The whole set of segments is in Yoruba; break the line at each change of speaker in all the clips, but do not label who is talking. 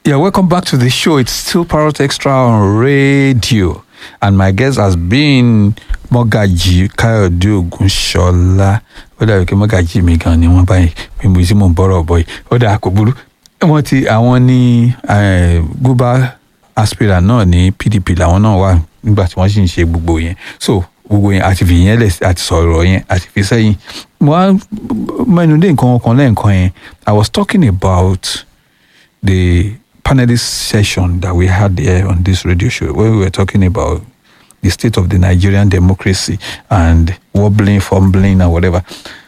Yeah, welcome back to the show. It's still Parrot Extra on radio. And my guest has been Mogaji Kayode Ogunshola. Ó dàbí pé Mogaji mi gan ni wọ́n báyìí bí mo sì mò ń bọ̀rọ̀ bọ̀ yìí. Ó dà kò burú. Wọ́n ti àwọn ní eh, Guba aspirant náà ní PDP làwọn náà wà nígbà tí wọ́n sì ń ṣe gbogbo yẹn. So gbogbo yẹn àti fi yẹn lẹ̀ àti sọ̀rọ̀ yẹn àti fi sẹ́yìn. Mo á mẹ́nu dé nǹkan kan lẹ́ẹ̀kan yẹn. I was talking about the panelist session that we had here on this radio show where we were talking about the state of the Nigerian democracy and wobbling, fumbling, and whatever.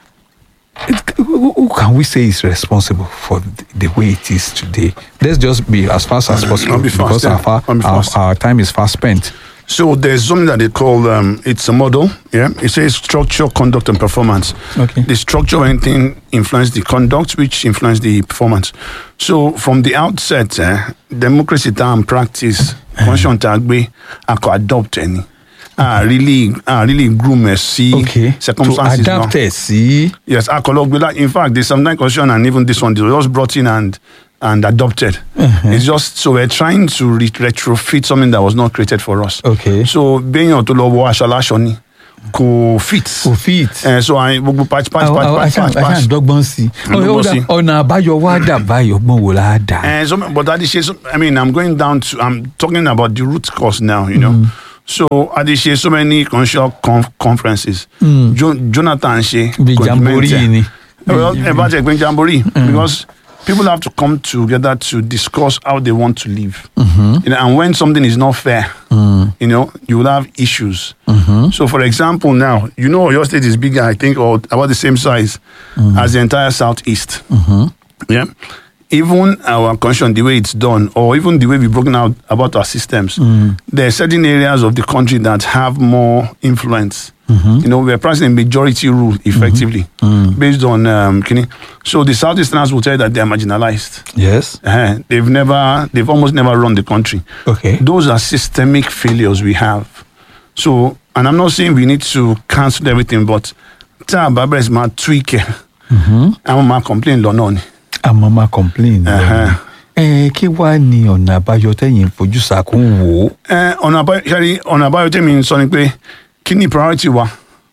It, who, who can we say is responsible for the, the way it is today? Let's just be as fast as possible
I'll be fast,
because
yeah.
our, fa-
I'll be
our,
fast.
our time is fast spent.
So there's something that they call um, it's a model. Yeah, it says structure, conduct, and performance.
Okay.
The structure of anything influence the conduct, which influence the performance. So from the outset, eh, democracy time practice, conscious tagbe, I could adopt any. I really, I really groom a see
Okay. To
circumstances. now.
adapt it, see?
Yes, alcohol. In fact, there's sometimes question, and even this one, they were just brought in and and adopted. It's just so we're trying to re- retrofit something that was not created for us.
Okay.
So being on to lọ wọ aṣọ aláṣọ ni kò fit.
Kò fit.
Eh, so I gbogbo patch patch
Àwọn-
patch
àwọn-
patch
aṣá-
patch
aṣá
patch.
àdọ́gbọ́n sí.
Àdọ́gbọ́n
Ó dà,
sí.
ọ̀nà àbáyọ wá dà báyọ̀ gbọ́n wò láà dà.
And so, but Adishe, so, I mean, I'm going down to, I'm talking about the root cause now, you know. So, Adishe, so many conscious conf- conferences. Jo- Jonathan She.
Bí jamboree yìí ni.
Well, about the jamboree, because people have to come together to discuss how they want to live. You know, and when something is not fair, you know, you will have issues. So, for example, now, you know, your state is bigger, I think, or about the same size as the entire Southeast. Yeah. Even our conscience, the way it's done, or even the way we've broken out about our systems, there are certain areas of the country that have more influence. You know, we're practicing a majority rule effectively based on um, kini. So the Southeasterners will tell you that they're marginalized.
Yes.
Eh, they've never, they've almost never run the country.
Okay.
Those are systemic failures we have. So, and I'm not saying we need to cancel everything, but tá a bá bẹ̀rẹ̀ sí máa tweak ẹ̀, àwọn máa complain lọ́nà ni.
àmọ́ máa complain.
Ẹ̀hẹ́n.
ẹ kí wàá ní ọ̀nà àbáyọ tẹ̀yìn fojú sàkún wò ó.
Ẹ, ọ̀nà àbáyọ ṣáàrí ọ̀nà àbáyọ tèmi ń sọ ni pé kí ni priority wa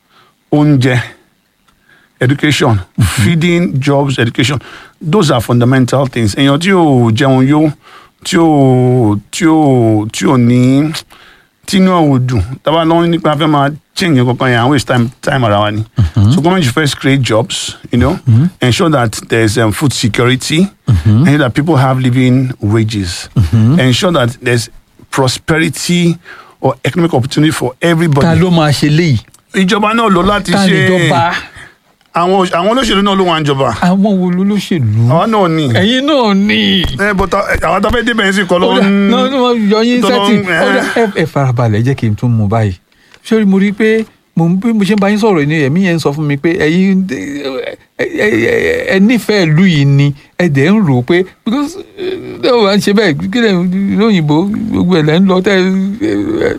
oúnjẹ education feeding jobs education those are fundamental things èèyàn tí ò jẹun yó tí ò tí ò tí ò ní tínú ò dùn tábà lọ́wọ́ nípa fẹ́ máa change nǹkan kan yẹn and waste time time ara wa ni so government should first create jobs you know ensure that there's um, food security ensure that people have living wages ensure that there's prosperity or economic opportunity for
ta
everybody.
ló máa ṣe léyìí.
ìjọba náà lò láti
ta
ṣe
níjọba
àwọn àwọn olóṣèlú náà ló wà ń jọba
àwọn wo ló lóṣèlú.
àwa náà ní.
ẹ̀yin náà ní.
ẹ bọ́tà àwọn tábẹ́ débẹ̀ yẹn sì kọ́ ló
Ó dà,
ń.
náà ní wọ́n yọ yín
tó lọ
sẹ́tì
ń-
Ó dà, ẹ- ẹ farabalẹ̀ jẹ́ kí n tún mú báyìí sórí mo rí i pé mo ń bí mo ṣe ń bá yín sọ̀rọ̀ ni ẹ̀mí yẹn ń sọ fún mi pé ẹ̀yin ẹ- ẹ- ẹ- ẹ nífẹ̀ẹ́ ìlú yìí ni ẹ dẹ̀ ń rò ó pé because ẹ ò wá ń ṣe bẹ́ẹ̀ kí lè lóyìnbó gbogbo ẹ̀ lẹ́ ń lọ tẹ́ ẹ-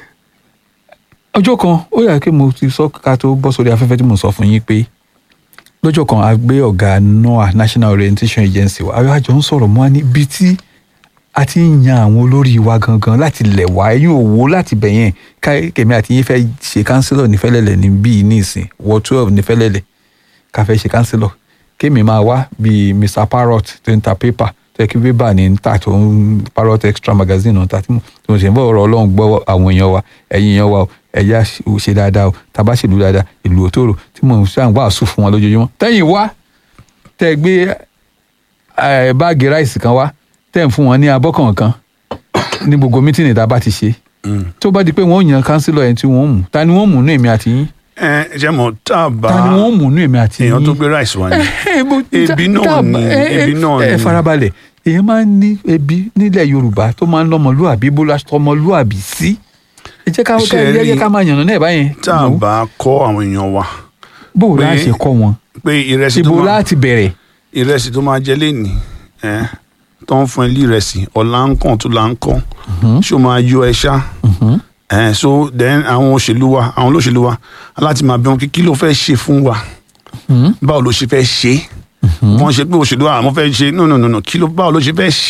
ọjọ́ kan ó yà kí mo ti sọ ká tó bọ́ sórí afẹ́fẹ́ tí mo sọ fún yín pé lọ́jọ́ kan a gbé ọ̀gá NOAA National Orientation Agency wa àwọn àjọ ń sọ̀rọ̀ mọ́ níbi tí a ti ń yan àwọn olórí wa gangan láti lẹ̀ wá ẹ̀yìn òwò láti bẹ̀ yẹn ká kèmí àti yín fẹ́ ṣe kánsílọ̀ ní fẹ́lẹ́lẹ̀ ní bíi ní ìsìn wọ twelve ní fẹ́lẹ́lẹ̀ ká fẹ́ ṣe kánsílọ̀ kémi máa wá bíi Mr Parrot tó ń ta pépà tó yẹ kí pépà ní ń tà tó ń Parrot extra magazine náà ta tí mo tí mo sì ń bọ̀ ọ̀rọ̀ ọlọ́run gbọ́ àwọn èèyàn wa ẹ̀yin èèyàn wa o ẹ̀yà ṣe dáadáa o tàbá ṣèlú dáadáa ìlú òtòrò tí mo ń ṣàn wàásù fún wọn lójoojúmọ́ tẹ́yìn wá tẹ́ gbé eh, báàgì ráìsì kan wá tẹ́ ń fún wọn ní abọ́ kọ̀ọ̀kan ní gbogbo mítìnì tá a bá ti ṣe tó bá di pé wọ́n yan kánsílọ̀ ẹni tí wọ́n mú ta ni wọ́n mú nú èmi àti yín
ẹ jẹ́ mọ̀ tá a bá
ta ni wọ́n mú nú èmi àti yín
èèyàn tó gbé rice wá ni.
Eh, bó-
Ebi náà
tá-
ni,
eh, eh,
ebi náà
ẹ
ni.
farabalẹ̀ èèyàn máa ń ní ebi nílẹ̀ yorùbá tó máa ń lọ́mọlúàbí bó la tọmọlúàbí sí ẹ jẹ́ ká
Ṣé
ẹ
rí-
jẹ́ ká máa yànnà náà báyẹn
tá a bá kọ́ àwọn èèyàn wa
bó o
pé-
láti kọ́ wọn
pé ìrẹsì tó
ibo
máa
láti bẹ̀rẹ̀
ìrẹsì tó máa jẹ lénìí ẹ tó ń fún ẹ lé ìrẹsì ọ̀la ń kàn tó là ń kàn ṣó máa yọ ẹ ṣá ẹ so then àwọn òṣèlú wa àwọn olóṣèlú wa láti máa bí wọn kí kí ló fẹ́ ṣe fún wa báwo ló ṣe fẹ́ ṣe wọ́n ṣe pé òṣèlú àwọn fẹ́ ṣe no no no no kí ló báwo ló ṣe fẹ́ ṣe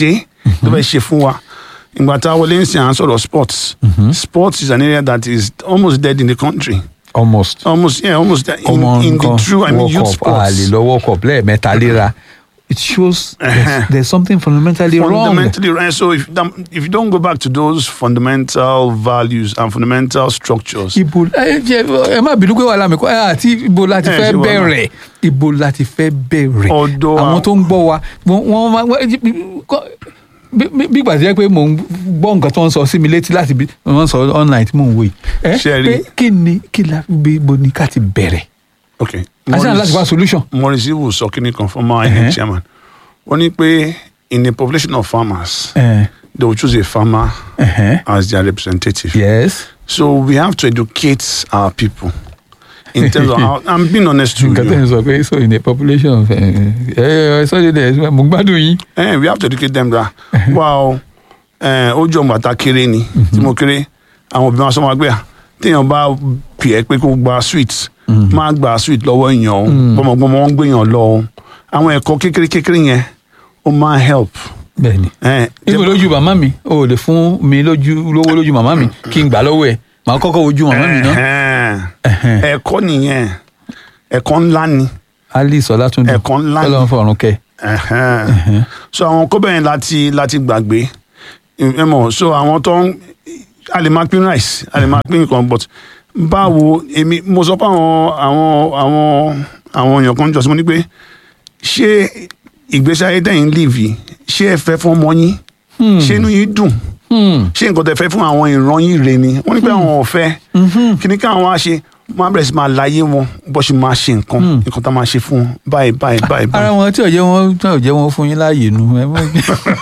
tó fẹ́ ṣe fún wa ìgbà tá a wọlé ń sìn à ń sọ̀rọ̀ sports sports is an area that is almost dead in the country
almost
almost yeah almost dead in,
ọmọ
in the
nǹkan
true I mean
world
youth
cup a lè
sports
lọ world cup lẹ́ẹ̀mẹ́ta léra it shows there's, there's something fundamentally wrong.
fundamentally right so if that, if you don't go back to those fundamental values and fundamental structures
ibo ẹ jẹ ẹ má bínú pé wàhálà mi kọ ẹ àti ibo láti
Ẹ
fẹ́
ṣe wàhálà.
bẹ̀rẹ̀ ibo láti fẹ́ bẹ̀rẹ̀
Ọ̀dọ̀
àwọn
àwọn-
tó ń gbọ́ wa wọ́n wọ́n máa wọ́n- kọ́- bí bí- bí ìgbà tí jẹ́ pé mò ń gbọ́ nǹkan tó ń sọ sí mi létí láti bí wọ́n sọ online tí mò ń wò yìí ẹ
Ṣé ẹ rí?
pé kí ni kí la bí ibo ni ká ti bẹ̀rẹ̀
okay
àti náà láti wá solution.
Maurice Iwu sọ kí ni kan former
Uh-huh.
INEC chairman wọ́n ní pé in a population of farmers
Uh,
they will choose a farmer
uh-huh.
as their representative
yes.
so we have to educate our people in terms of how I'm being honest to
nǹkan tẹ̀
you
ń sọ pé so in a population of ẹ ẹ sọ́jú dẹ̀ mo gbádùn yín.
eh, we have to educate them that wow eh, ó jọ bàtà kéré ni tí mo kéré àwọn òbí máa sọ ma gbé à téèyàn bá pè é pé kó gba sweet máa gba sweet lọ́wọ́ èèyàn o gbọmọgbọmọ wọn gbé èèyàn lọ o àwọn ẹ̀kọ́ kékeré kékeré yẹn ó máa help.
bẹ́ẹ̀ni
Eh,
ibo lójú màmá mi o ò lè fún mi lójú lówó lójú màmá mi kí n gbà lọ́wọ́ ẹ̀ màá kọ́kọ́ wojú màmá mi náà.
Ẹ̀hẹ́n. ẹ̀kọ́ nìyẹn ẹ̀kọ́ ńlá ni
alice ọlátúndùn
Ẹ̀kọ́ ńlá ni.
Ọlọ́run fọ̀run kẹ́
Ẹ̀hẹ́n. so àwọn kọ́ bẹ́ẹ̀ láti láti gbàgbé ẹ mọ̀ so àwọn tó ń a lè máa pín rice a lè máa pín nǹkan but báwo èmi mo sọ fún àwọn àwọn àwọn àwọn èèyàn kan jọ sí mo ní pé ṣé ìgbésí ayé tẹ̀yìn live yìí ṣé ẹ fẹ́ fún ọmọ yín ṣé inú yín dùn ṣé nǹkan tẹ fẹ́ fún àwọn ìran yín rè ni wọ́n ní pé àwọn ò fẹ́ kí ni káwọn wá ṣe máa bẹ̀rẹ̀ sí máa láyé wọn bó ṣe máa ṣe nǹkan nǹkan tá a máa ṣe fún wọn báyìí báyìí báyìí báyìí.
ara wọn tí ò jẹ́ wọn tí ò jẹ́ wọn fún yín láàyè nu ẹ mọ̀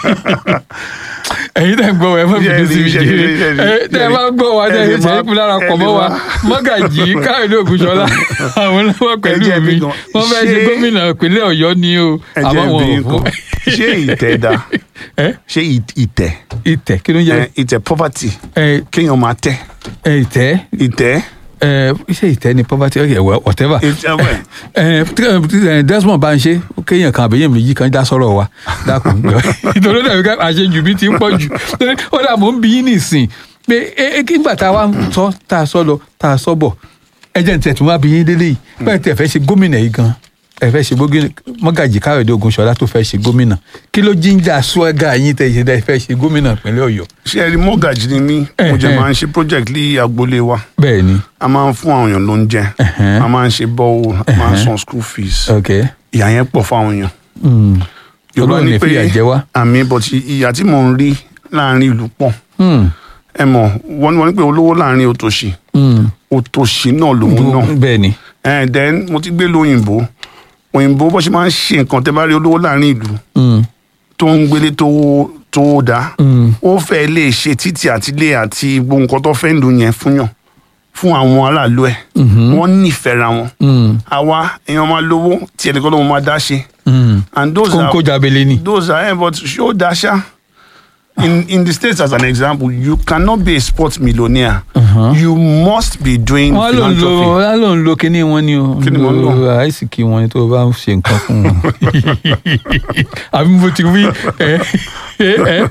ẹ̀yin tẹ́ ń gbọ́ wa ẹ mọ̀ bínú sí mi
Ṣé rí,
jèrè
ṣé rí,
ẹ tẹ́ ẹ
ṣé rí.
bá gbọ́ wa tẹ́ ẹ
Ẹ lè
ṣe é
má-
kú lára
ẹ
pọ̀
lè
mọ́ wa
má-
mọ́gàjì káyọ̀dé ògùnṣọ́lá àwọn lọ́wọ́ pẹ̀lú
jẹ́
mi
bí gan-
wọ́n fẹ́ ṣe
ṣé-
gómìnà ìpínlẹ̀ ọ̀yọ́ ni o
ẹ
àmọ́
jẹ́
wọn
bí
ò fún
nǹkan ṣé ìtẹ̀ da
ẹ
ṣé ì- ìtẹ̀
ìtẹ̀ kí ló ń jẹ́
ẹ, ìtẹ̀ poverty
ẹ
kéèyàn máa tẹ̀
ẹ ìtẹ́
ìtẹ̀
ẹ iṣẹ́ ìtẹ́ ni poverty okay well, whatever
ìtẹ̀ wẹ̀
ẹ ẹ Desmond bá ń ṣe kéèyàn kan àbẹ̀yẹ̀ méjì kan dá sọ̀rọ̀ wa dákun nítorí dàbí ká àṣejù mi ti ń pọ̀ jù torí ó dà mò ń bí yín nìsín pé ẹ ẹ kígbà tá a wá ń sọ tá a sọ lọ tá a sọ bọ̀ ẹ jẹ́ ní tẹ̀ tí wọ́n á bí yín délé yìí bẹ́ẹ̀ tẹ̀ fẹ́ ṣe gómìnà yìí gan ẹ fẹ́ ṣe gómìnà mọ́gàjì káyọ̀dé ogunṣọlá tó fẹ́ ṣe gómìnà kí ló jíjà swagger yín tẹ̀ ṣe tẹ̀ fẹ́ ṣe gómìnà ìpínlẹ̀ ọ̀yọ́
ṣé ẹ rí mọ́gàjì ni mí mo jẹ́
Ẹ̀hẹ́n.
máa ń ṣe project ní agboolé wa
bẹ́ẹ̀ ni
a máa ń fún àwọn èèyàn lóúnjẹ
Ẹ̀hẹ́n.
a máa ń ṣe bọ́ọ̀ a máa ń san school fees
ok
ìyà yẹn pọ̀ fáwọn èèyàn
Mm.
Yorùbá
Ọlọ́run
ní
ní
pé
fìyà jẹ wá.
àmì but ìyà tí mò ń rí láàrin ìlú pọ̀
Mm.
ẹ mọ̀ wọ́n ní wọ́n ní pé olówó láàrin òtòṣì
Mm.
òtòṣì náà lòun náà
bẹ́ẹ̀ ni
ẹ̀ then mo ti gbé lóyìnbó òyìnbó bó ṣe máa ń ṣe nǹkan tẹ́ bá rí olówó láàrin ìlú
Mm.
tó ń gbélé tó tó dá
Mm.
ó fẹ́ lè ṣe títì àti ilé àti gbogbo nǹkan tó fẹ́ lò yẹn fún yàn fún àwọn aráàlú ẹ̀ wọ́n nífẹ̀ẹ́ ra wọn
Mm.
àwa èèyàn máa lówó tí ẹnìkan ló máa dá ṣe
Mm.
and those
kóńkó
are
jábélé ni.
those are eh, but show dasha in in the states as an example you cannot be a sports millionaire you must be doing
wọ́n ló ń lo
philanthropy
wọ́n ló ń lo kíní wọn ni o
Kíni mo ń lò?
àìsíkì wọn ni tó o bá ń ṣe nǹkan fún wọn àbí mo ti wí ẹ ẹ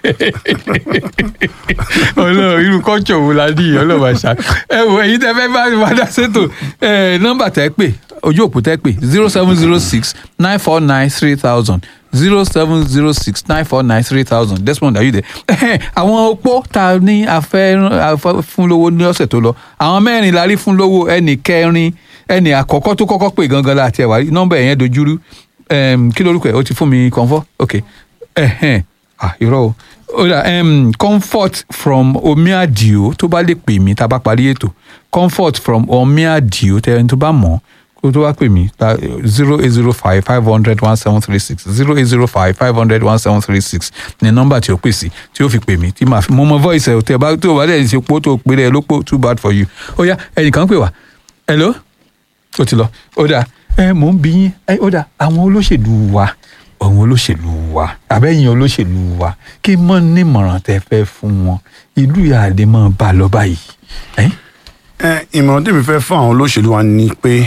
ọlọ́run irú kọ́ńtò wo la ní ọlọ́run àṣà ẹ wò èyí tẹ fẹ́ bá wà dá ṣètò ẹ nọ́mbà tẹ́ pè ojú òpó tẹ́ pè zero seven zero six nine four nine three thousand zero seven zero six nine four nine three thousand Desmond ayude àwọn opó ta ní afẹ́ afẹ́ fún lówó ní ọ̀sẹ̀ tó lọ àwọn mẹ́rin la rí fún lówó ẹnì kẹrin ẹnì àkọ́kọ́ tó kọ́kọ́ pè gangan láti ẹ̀wà nọ́mbà ẹ̀yẹn dojúrú Em, kí lorúkọ ẹ̀ ó ti fún mi kọ́ńfọ́ ok ẹ̀hẹ́n ah irọ́ o ó dà um, comfort from omiadio tó bá lè pè mí tá a bá parí ètò comfort from omiadio tẹ́ni tó bá mọ̀ kó tó wá pè mí zero eight zero five five hundred one seven three six zero eight zero five five hundred one seven three six ní nọ́mbà tí ó pè sí tí ó fi pè mí tí màá fi mo mọ voice ẹ̀ tẹ́ bá tó bá dẹ̀ ṣe pó tó pè rẹ̀ ló pò too bad for you ó yá ẹnìkan pè wá hello ó ti lọ ó dà ẹ mò ń bí yín ẹ ó dà àwọn olóṣèlú wa àwọn olóṣèlú wa àbẹ́yìn olóṣèlú wa kí mọ́ nímọ̀ràn tẹ́ fẹ́ fún wọn ìlú ìyáàdé mọ́ bá a lọ báyìí. ẹ́
ẹ ìmọ̀ràn tèmi fẹ́ fún àwọn olóṣèlú wa ni pé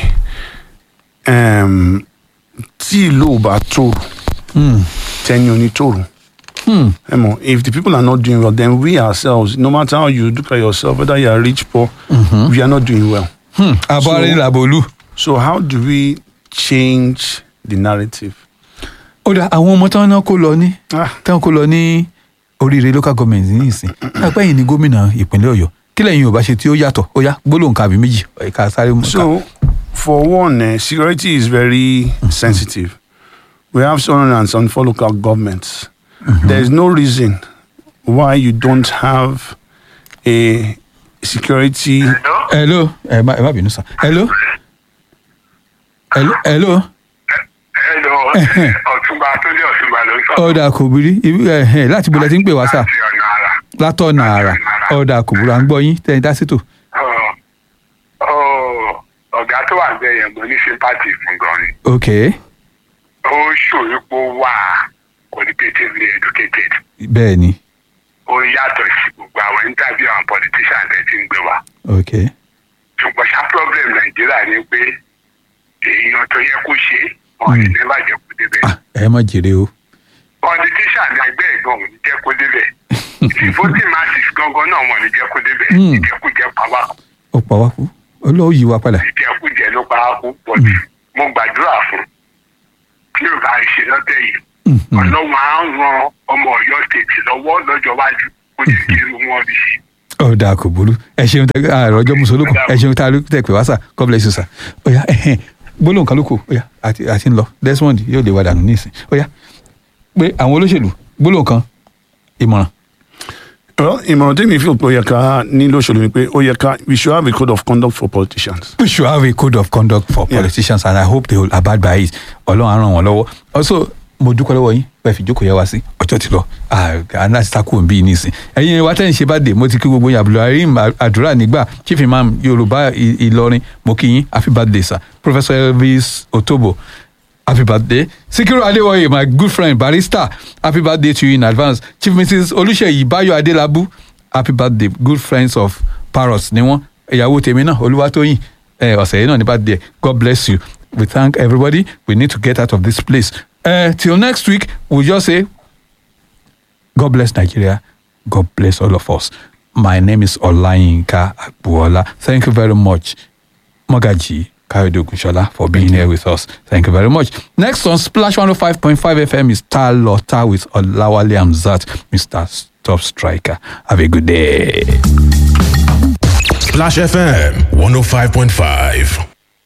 em, tí ìlú ò bá tòrò
Mm,
tẹ́ni onítòrò Emo, if the people are not doing well, then we ourselves, no matter how you look at yourself, whether you are rich, poor, we are not doing well.
Hmm, abọ́rẹ́ làbòlú.
So how do we change the narrative?
ó dà àwọn ọmọ táwọn náà kó lọ ní
Ah.
táwọn kó lọ ní oríire local government ní ìsìn lápẹ́ yìí ní gómìnà ìpínlẹ̀ ọ̀yọ́ kí lẹ́yìn yorùbá ṣe tí ó yàtọ̀ ó yá gbólóhùn kàbí méjì ẹ̀ka sáré mú ká.
So, for one, uh, security is very sensitive. We have 704 local governments. There is no reason why you don't have a security.
hello ẹ má ẹ má bínú sá hello hello hello
Hello,
Ẹhẹ́n.
ọ̀túnba Túndé ọ̀túnba ló ń sọ.
ọ̀dà kò burú ibi ẹ̀hẹ́n láti bọ̀lẹ̀ tí ń pè wá sá
Láti ọ̀nà àrà.
látọ̀nà àrà ọ̀dà kò burú à ń gbọ́ yín tẹ̀yìn dásítò
Ọ̀, ọ̀, ọ̀gá tó wà bẹ́ẹ̀ yẹn mo ní sympathy fún gan ni.
ok
Ó ṣòro pé ó wà qualitatively educated.
bẹ́ẹ̀ ni
Ó yàtọ̀ sí gbogbo àwọn interview àwọn politicians ẹ̀ tí ń gbé wa.
ok
Ṣùgbọ́n ṣá problem Nàìjíríà ni pé èèyàn tó yẹ kó ṣe wọn ò ní bàjẹ́ kó débẹ̀.
ah ẹ má jèrè o
politician ní ẹgbẹ́ ẹ̀gbọ́n ò ní jẹ́ kó débẹ̀ tí voting masses gangan náà wọn ò ní jẹ́ kó débẹ̀
Hmm.
ìjẹkújẹ pàwá
ó pa wá kú olóò yí wa padà
ìjẹkújẹ ló pa á kú but mo gbàdúrà fún tí o bá ń ṣe lọ́tẹ̀ yìí
Mhm.
ọlọ́run á ran ọmọ ọ̀yọ́ state lọ́wọ́ lọ́jọ́ wájú kó jẹ́ kí irú wọn rí sí.
ọ̀dà kò burú ẹ ṣeun tẹ àròjọ musolókun ẹ ṣeun tá a tẹ pé wá sà god bless you sà ọ̀yà ẹ̀hẹ́n gbólóhùn kan ló kù ọ̀yà àti àti ń lọ desmond yóò lè wá dànù nísìn ọ̀yà pé àwọn olóṣèlú gbólóhùn kan ìmọ̀ràn
Well, ìmọ̀ràn tèmi feel pé ó yẹ ká ní lóṣèlú ni pé ó yẹ ká we should have a code of conduct for politicians.
we should have a code of conduct for
Yeah.
politicians and i hope they will abide by it ọlọ́run á ràn wọ́n lọ́wọ́ also mo dúpẹ́ lọ́wọ́ yín pé fi jókòó yẹ wá sí ọjọ́ ti lọ aláti takò ń bí i nísìn ẹ̀yin wa tẹ́ ń ṣe bá dé mo ti kí gbogbo yín abdulrahim àdúrà nígbà chief imam yorùbá I- ìlọrin mo kí yín happy birthday sir professor elvis otobo happy birthday sikiru adewoye my good friend barrister happy birthday to you in advance chief mrs olùṣèyí bayo adelabu happy birthday good friends of parrots ni wọn ìyàwó tèmi náà olúwatóyìn ẹ ọ̀sẹ̀ yìí náà ní birthday god bless you we thank everybody we need to get out of this place uh, till next week we just say god bless nigeria god bless all of us my name is olayinka agbuola thank you very much Magaji Kayode Ogunshola for being here with us. Thank you very much. Next on Splash 105.5 FM is Tal Lota with Olawale Amzat, Mr. Top Striker. Have a good day.
Splash FM 105.5.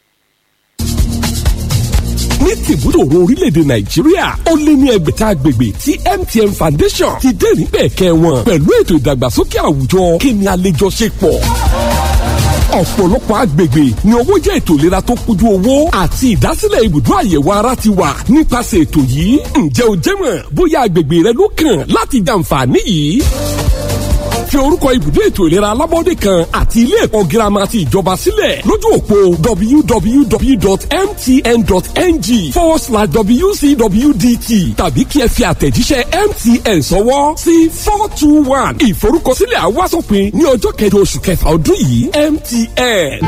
ní tìbúdòrò orílẹ̀-èdè nàìjíríà ó lé ní ẹgbẹ̀ta agbègbè tí mtn foundation ti dé níbẹ̀ kẹwọn pẹ̀lú ètò ìdàgbàsókè àwùjọ kí ni a lè jọ ṣe pọ̀ ọ̀pọ̀lọpọ̀ agbègbè ni owó jẹ́ ètò ìlera tó kójú owó àti ìdásílẹ̀ ibùdó àyẹ̀wò ara ti wà nípasẹ̀ ètò yìí ǹjẹ́ o jẹ́ mọ̀ bóyá agbègbè rẹ ló kàn láti jàǹfààní yìí fi orúkọ ibùdó ètò ìlera alábọ́dé kan àti ilé ẹ̀kọ́ girama ti ìjọba sílẹ̀ lójú òpó www.mtn.ng forward slash wcwdt tàbí kí ẹ fi àtẹ̀jíṣẹ́ mtn sọwọ́ sí four two one ìforúkọsílẹ̀ àwásòpin ní ọjọ́ kẹjọ oṣù kẹfà ọdún yìí mtn.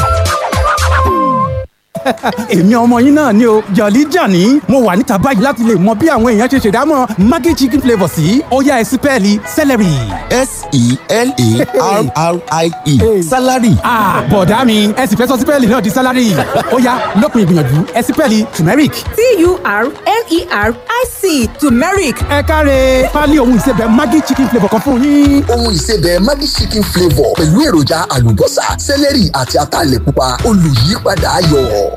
èmi ọmọ yín náà ni o jọ̀lí jàní mo wà níta báyìí láti lè mọ bí àwọn èèyàn ṣe ṣèdámọ̀ maggi chicken flavour sí ọ̀yá ẹ̀sìn pẹ́ẹ́lí celery.
s-e-l-a-r-r-i-e salary
Ah, bọ̀dá mi ẹ sì fẹ́ sọ sípẹ́ẹ̀lì náà di sálárì ọ̀yá lópin ìgbìyànjú ẹ̀sìn pẹ́ẹ́lì turmeric.
T-U-R-M-E-R-I-C turmeric.
ẹ káre pálí ohun ìsebẹ̀ maggi chicken flavour kan fún yín.
ohun ìsebẹ̀ maggi chicken flavour pẹ̀lú èròjà àlùbọ́sà sẹ́lẹ̀rì àti ataalẹ̀ pupa olùyípadà ayọ̀.